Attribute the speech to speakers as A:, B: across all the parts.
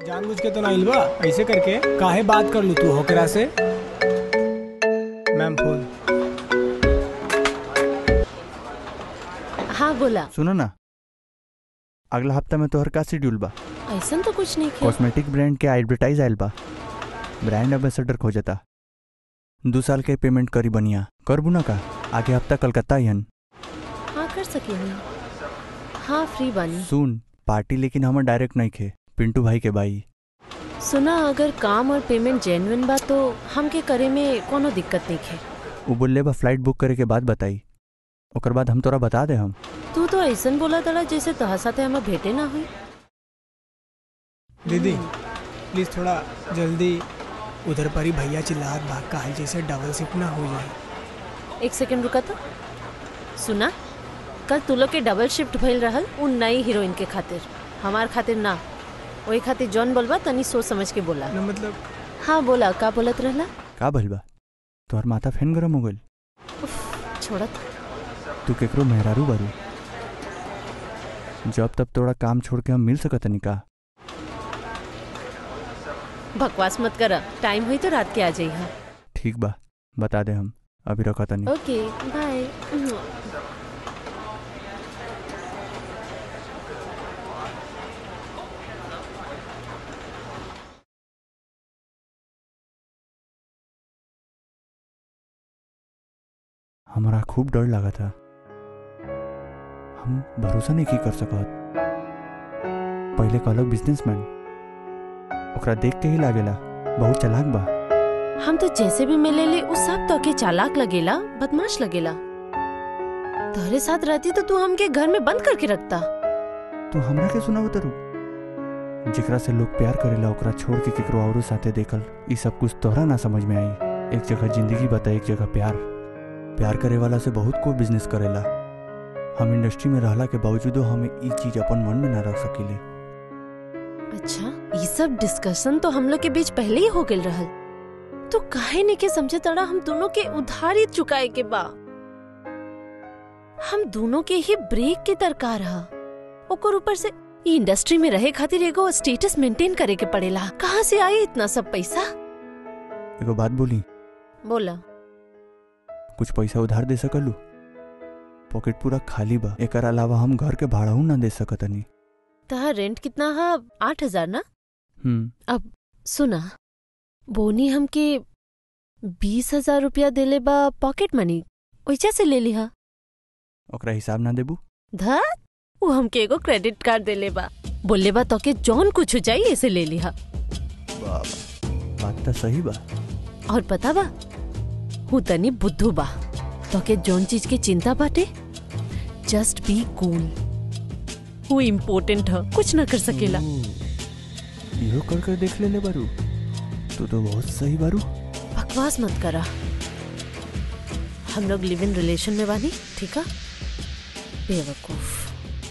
A: जानबूझ के तो ना इलबा ऐसे करके काहे बात कर लू तू होकरा से मैम फोन
B: हाँ बोला
C: सुनो ना अगला हफ्ता में तोहर का शेड्यूल बा
B: ऐसा तो कुछ नहीं किया
C: कॉस्मेटिक ब्रांड के एडवर्टाइज आयल बा ब्रांड एम्बेसडर खोजता दू साल के पेमेंट करी बनिया करबू ना का आगे हफ्ता कलकत्ता हन
B: हाँ कर सकेंगे हाँ फ्री बानी
C: सुन पार्टी लेकिन हमर डायरेक्ट नहीं खे पिंटू भाई के भाई
B: सुना अगर काम और पेमेंट जेन्युइन बा तो हमके करे में कोनो दिक्कत नहीं है
C: वो बोले बा फ्लाइट बुक करे के बाद बताई ओकर बाद हम तोरा बता दे हम
B: तू तो ऐसा बोला तड़ा जैसे तोहर साथे हमें भेटे ना हुई
A: दीदी प्लीज थोड़ा जल्दी उधर पर ही भैया चिल्लात बा काहे जैसे डबल शिफ्ट ना हो जाए
B: एक सेकंड रुका तो सुना कल तू लोग के डबल शिफ्ट भइल रहल उन नई हीरोइन के खातिर हमार खातिर ना वही खातिर जॉन बोलबा तनी सोच समझ के बोला
A: ना मतलब
B: हाँ बोला का बोलत रहला
C: का भइल बा तोहर माथा फैन गरम हो गइल
B: छोड़त
C: तू केकरो मेहरारू बारू जब तब तोड़ा काम छोड़ के हम मिल सकत का
B: बकवास मत कर टाइम हुई तो रात के आ जाइए
C: ठीक बा बता दे हम अभी रखा तनी
B: ओके बाय
C: हमारा खूब डर लगा था हम भरोसा नहीं की कर सकत पहले कहलक बिजनेसमैन ओकरा देख के ही लागेला बहुत चालाक बा
B: हम तो जैसे भी मिले ले उस सब तो के चालाक लगेला बदमाश लगेला तोहरे साथ रहती तो तू हमके घर में बंद करके रखता
C: तू हमरा के सुनाव तरू जेकरा से लोग प्यार करेला ओकरा छोड़ के केकरो औरो साथे देखल ई सब कुछ तोहरा ना समझ में आई एक जगह जिंदगी बता एक जगह प्यार प्यार करे वाला से बहुत को बिजनेस करेला हम इंडस्ट्री में रहला के बावजूदो हम ई चीज अपन मन में ना रख सकीले
B: अच्छा ये सब डिस्कशन तो हम लोग के बीच पहले ही हो गए रहल तो काहे नहीं के समझे तड़ा हम दोनों के उधारी चुकाए के बा हम दोनों के ही ब्रेक के दरकार रहा ओकर ऊपर से ई इंडस्ट्री में रहे खातिर एगो स्टेटस मेंटेन करे के पड़ेला कहाँ से आई इतना सब पैसा
C: एगो बात बोली
B: बोला
C: कुछ पैसा उधार दे सकलू पॉकेट पूरा खाली बा एकर अलावा हम घर के भाड़ाऊ ना दे सकतनी
B: तहा रेंट कितना है आठ हजार ना
C: हम्म
B: सुना बोनी हमके बीस हजार रुपया देले बा पॉकेट मनी ओइजा से ले लिहा
C: ओकरा हिसाब ना देबू
B: धत वो हमके एगो क्रेडिट कार्ड देले बा बोले बा तो के जौन कुछ हो जाई ऐसे ले लिहा
C: बाबा बात तो सही बा
B: और पता बा हूँ तनी बुद्धू बा तो के जौन चीज के चिंता बाटे जस्ट बी कूल हूँ इम्पोर्टेंट है कुछ ना कर सकेला
C: इहो कर कर देख ले ले बारू तू तो बहुत सही बारू
B: बकवास मत करा हम लोग लिव इन रिलेशन में बानी ठीक है बेवकूफ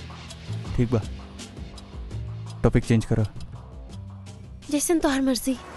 C: ठीक बा टॉपिक चेंज करो
B: जैसन तोहर मर्जी